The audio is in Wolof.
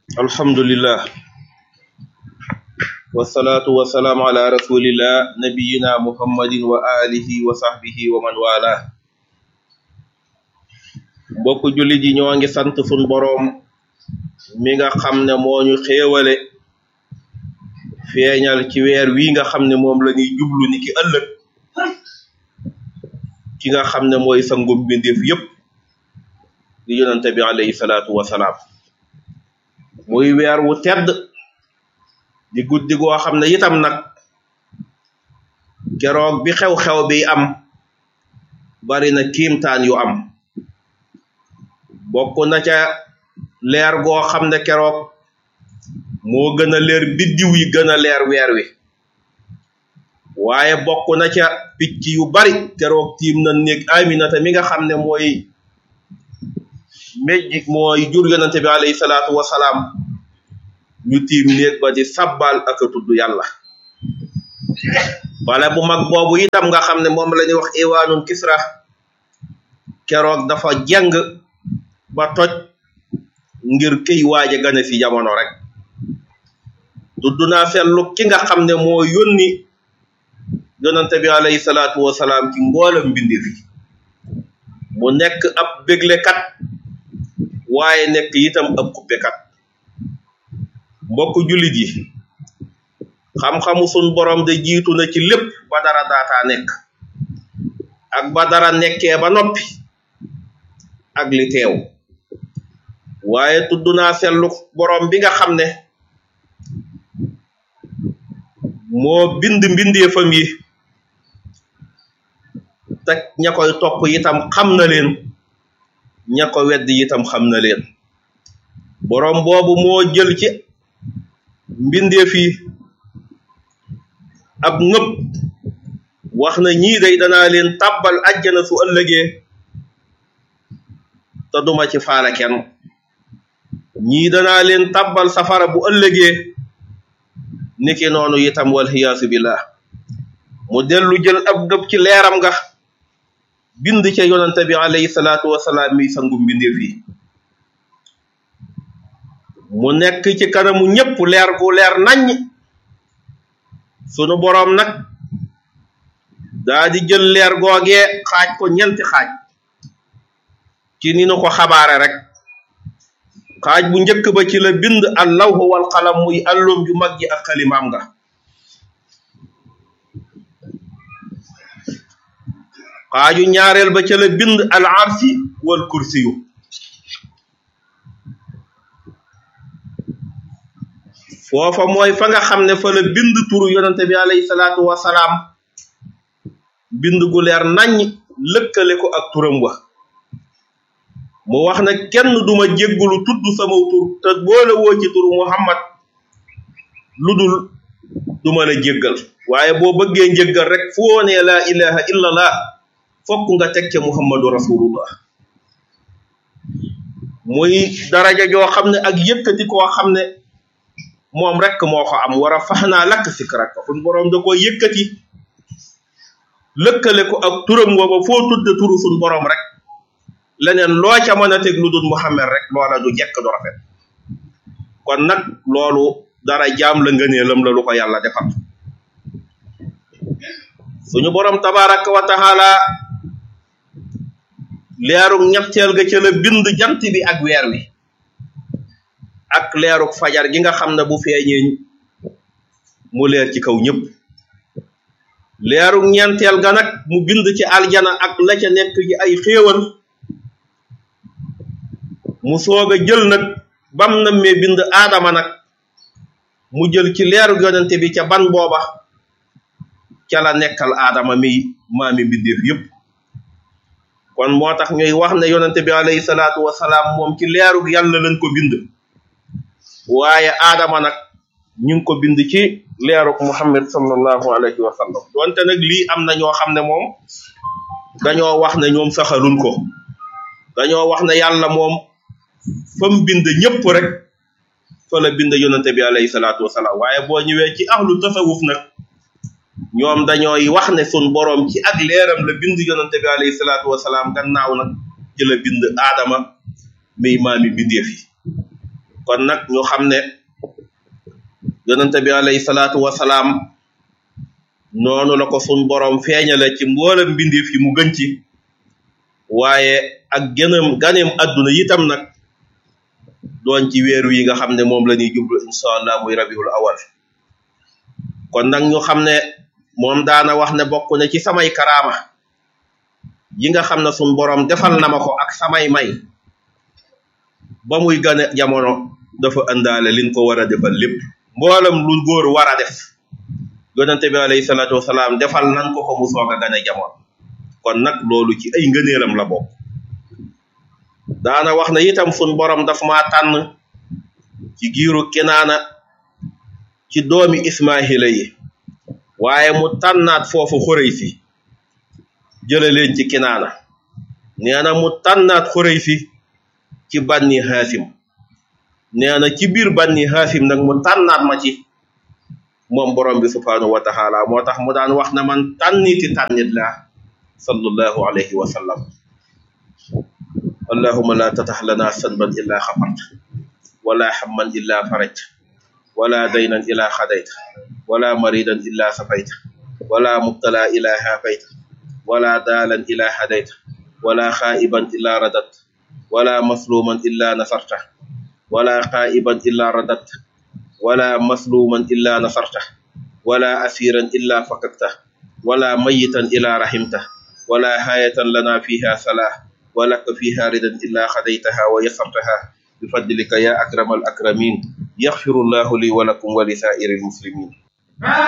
alhamdulillah wasalaatu wasalaamu ala rasulillah nabiyina muhammadin wa alihi wa sahbihi wa man wala mbokk jullit yi ñoo ngi sant sun boroom mi nga xam ne moo ñu xéewale feeñal ci weer wi nga xam ne moom la ñuy jublu ni ki ëllëg ki nga xam ne mooy sangum mbindeef yépp di yonante bi alayhi salaatu wasalaam muy weer wu tedd di guddi goo xam ne itam nag keroog bi xew-xew bi am bari na kiimtaan yu am bokk na ca leer goo xam ne keroog moo gën a leer biddiw yi gën a leer weer wi waaye bokk na ca picc yu bari keroog tiim na néeg aminata mi nga xam ne mooy mejj mooy jur yonante bi alayhi salaatu wasalaam ñu tiim néeg ba di sabbal ak a tudd yàlla bale bu mag boobu itam nga xam ne moom la ñuy wax iwaanun kisra keroog dafa jeng ba toj ngir këy waaje gane ci jamono rek tudd naa seetlu ki nga xam ne moo yónni yonante bi alayhi salaatu wasalaam ci mboolam mbindeef yi mu nekk ab béglekat waaye nekk itam ab kuppekat mbokk jullit yi xam-xamu sun borom de jiitu na ci lépp ba dara daataa nekk ak ba dara nekkee ba noppi ak li teew waaye tudd naa seetlu borom bi nga xam ne moo bind mbindeefam yi te ña koy topp itam xam na leen ña ko wedd itam xam na leen borom boobu moo jël ci mbindeef yi ab ngëpp wax na ñii day danaa leen tàbbal àjjana su ëllëgee te duma ci faale kenn ñii danaa leen tàbbal safara bu ëllëgee niki noonu itam wal xiyaasu billah mu dellu jël ab ngëpp ci leeram nga bind ca yonante bi alayhi salaatu wasalaam mi sangu mbindeef yi mu nekk ci kanamu ñépp leer gu leer naññ sunu boroom nag daa di jël leer googee xaaj ko ñenti xaaj ci ni nu ko xabaare rek xaaj bu njëkk ba ci la bind al lawhu wal qalam muy allum ju mag ji ak xalimaam nga xaaju ñaareel ba ca la bind al arsi wal kursiyu foofa mooy fa nga xam ne fa la bind turu yonante bi alayhi salaatu wasalaam bind gu leer naññ lëkkale ko ak turam wa mu wax ne kenn duma jéggulu tudd sama tur te boole woo ci turu muhammad lu dul duma la jéggal waaye boo bëggee njéggal rek foo nee laa ilaha illallah fokk nga teg ca muhammadu rasulullah muy daraja joo xam ne ak yëkkati koo xam ne moom rek moo ko am war a fax naa lakk sikrak ko suñ boroom da ko yëkkati lëkkale ko ak turam booba foo tudde turu suñ boroom rek leneen loo ca mën a teg lu dul muhammad rek loola du jekk du rafet kon nag loolu dara jaam la ngëneelam la lu ko yàlla defal suñu boroom tabaraka wa taala leerug ñetteel ga ca la bind jant bi ak weer wi ak leerug fajar gi nga xam ne bu feeñee mu leer ci kaw ñëpp leerug ñeenteel ga nag mu bind ci aljana ak la ca nekk ci ay xéewal mu soog a jël nag bam na mee bind aadama nag mu jël ci leerug yonente bi ca ban booba ca la nekkal aadama mi maami mbindeef yépp kon moo tax ñuy wax ne yonente bi alayhi salaatu wasalaam moom ci leerug yàlla lañ ko bind waaye aadama nag ñu ngi ko bind ci leerug muhammad sallallahu alayhi wa sallam donte nag lii am na ñoo xam ne moom dañoo wax ne ñoom saxaluñ ko dañoo wax ne yàlla moom fa mu bind ñëpp rek fa la bind yonente bi alayhi salaatu wasalaam waaye boo ñëwee ci ahlu tasawuf nag ñoom dañooy wax ne sun boroom ci ak leeram la bind yonente bi alayhi salaatu wasalaam gannaaw nag ci la bind aadama muy maami bindeef yi kon nag ñu xam ne yonente bi alayhi salaatu wasalaam noonu la ko sun borom feeñale ci mboolem mbindeef yi mu gën ci waaye ak gënam ganeem adduna itam nag doon ci weeru yi nga xam ne moom la ñuy jublu insha allah muy rabiul awal kon nag ñu xam ne moom daana wax ne bokk na ci samay karaama yi nga xam ne sun borom defal na ma ko ak samay may ba muy gane jamono dafa àndaale liñ ko war a defal lépp mboolem lu góor war a def yonente bi alayhi salaatu wasalaam defal nan ko ko mu soog a gane jamono kon nag loolu ci ay ngëneelam la bokk daana wax na itam sun borom daf maa tànn ci giiru kinaana ci doomi ismaahila yi waaye mu tànnaat foofu xurey si jële leen ci kinaana nee na mu tànnaat xurey si ci banni haasim nee na ci biir banni haasim nag mu tànnaat ma ci moom borom bi subhanahu wa taala moo tax mu daan wax na man tànniti tànnit laa sallallahu alayhi wa sallam allahuma la tatax lana sanban illa xafart wala hamman illa farajt wala daynan illa xadayta wala maridan illa safayta wala mubtala illa hafayta wala daalan illa hadayta wala xaa'iban illa radat wala masluman illa nasarta wala xaa'iban illa radat wala masluman illa nasarta wala asiran illa fakakta wala mayitan illa rahimta wala hayatan lana fiha salah ولك فيها ردا إلا خديتها ويسرتها بفضلك يا أكرم الأكرمين يغفر الله لي ولكم ولسائر المسلمين